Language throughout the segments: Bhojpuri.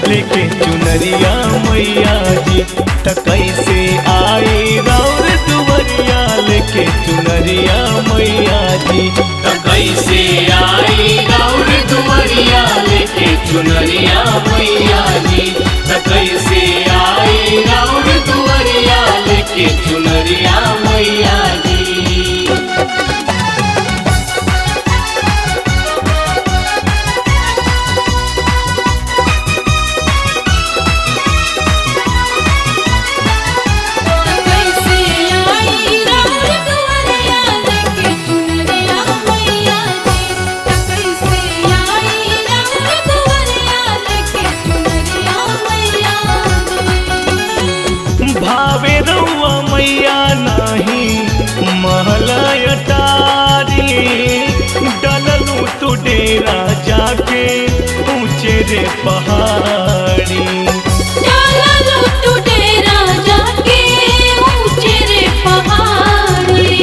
लेके चुनरिया मैया जी त कैसे आई राउर दुवरिया लेके चुनरिया मैया जी त कैसे आई गौर दुवरिया लेके चुनरिया मैया जी त कैसे आई गौर दुवरिया लेके चुनरिया मैया जी कैसे आई राउर दुवरिया लेके चुनरिया मैया जी कैसे आई राउर दुवरिया लेके चुनरिया मैया जी भावे रउआ मैया नाही महलय टारी डललू तू डेरा जाके ऊंचे रे पहाड़ी डाला लो तू डेरा जाके ऊंचे रे पहाड़ी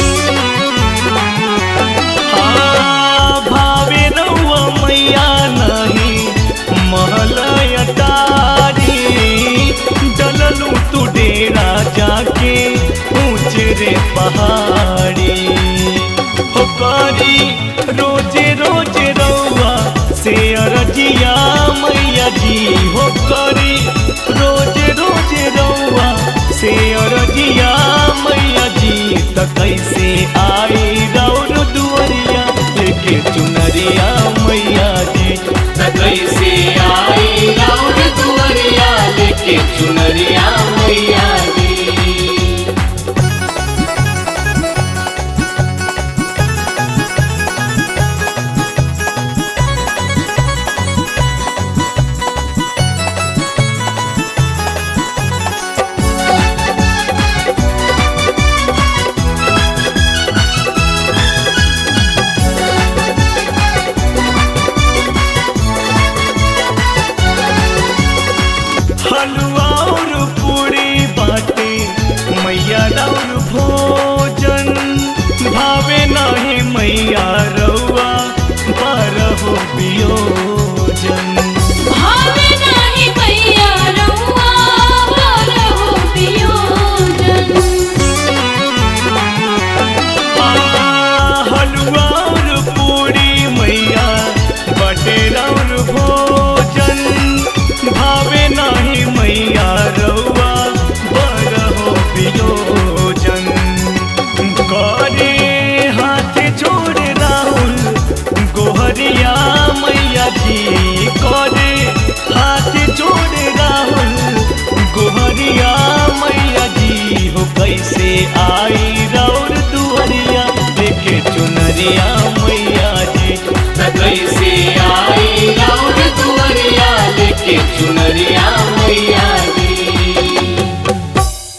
हाँ, भावे रउआ मैया नाही महलय टारी डललू तू डेरा जाके ऊंचे रे पहाड़ी हो करी रोजे रोजे रउआ से अरजिया मैया जी हो करी रोजे रोजे रउआ से अरजिया मैया जी त कैसे